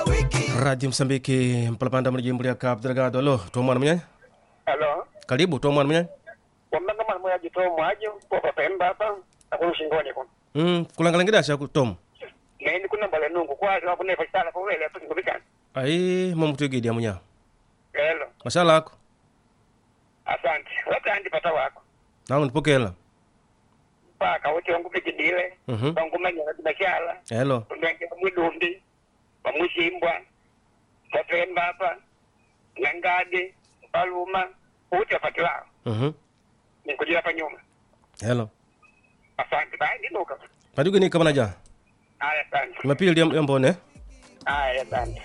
radio msambiki mpalapanda muli jimbo lya cabo delgado alo tomwana munyanya Alo, karibu tomwana munyanya wambanga mwana moya jito mwaje kwa pemba hapa akunu shingoni kuno. mm, kulangalangida shaku tom Neni kuna mbale nungu kwa kwa kuna fasala kwa wele hapo ngobikana. ai mamutwigidia munya Hello, mashala ako asante. Wata andi pata wako. nangu ndipokela Paka wote wangu bikidile. Mhm. Wangu manya na biashara. helo Ndenge mwidundi. Bamushimbwa. Kwa pemba hapa. Ngangade, Paluma, wote wapati wao. Mhm. Nikujia hapa nyuma. helo Asante. Bye, ndinuka. padigini kamana ja Haya, asante. mapili ya mbone Haya, asante.